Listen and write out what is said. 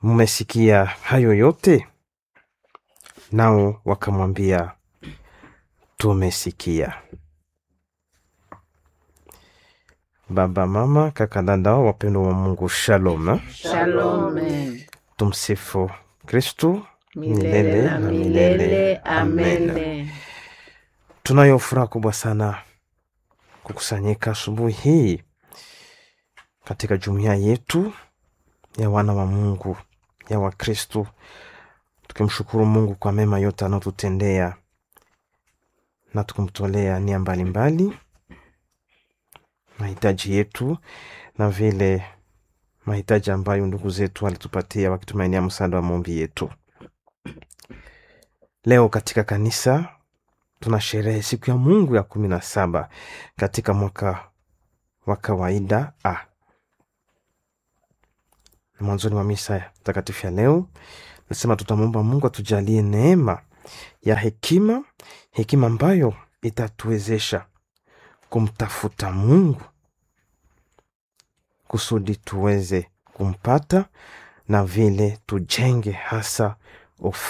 mmesikia hayo yote? Nao wakamwambia, tumesikia. Baba, mama, kaka, dada, wapendwa wa Mungu, shalom. Shalom. Tumsifu Kristu. Milele na milele. Amen. Tunayo furaha kubwa sana kukusanyika asubuhi hii katika jumuiya yetu ya wana wa Mungu ya Wakristu, tukimshukuru Mungu kwa mema yote anayotutendea na tukimtolea nia mbalimbali mahitaji yetu na vile mahitaji ambayo ndugu zetu walitupatia wakitumainia msaada wa maombi yetu. Leo katika kanisa tuna sherehe siku ya Mungu ya kumi na saba katika mwaka wa kawaida a na mwanzoni mwa misa takatifu ya leo nasema tutamwomba Mungu atujalie neema ya hekima, hekima ambayo itatuwezesha kumtafuta Mungu kusudi tuweze kumpata na vile tujenge hasa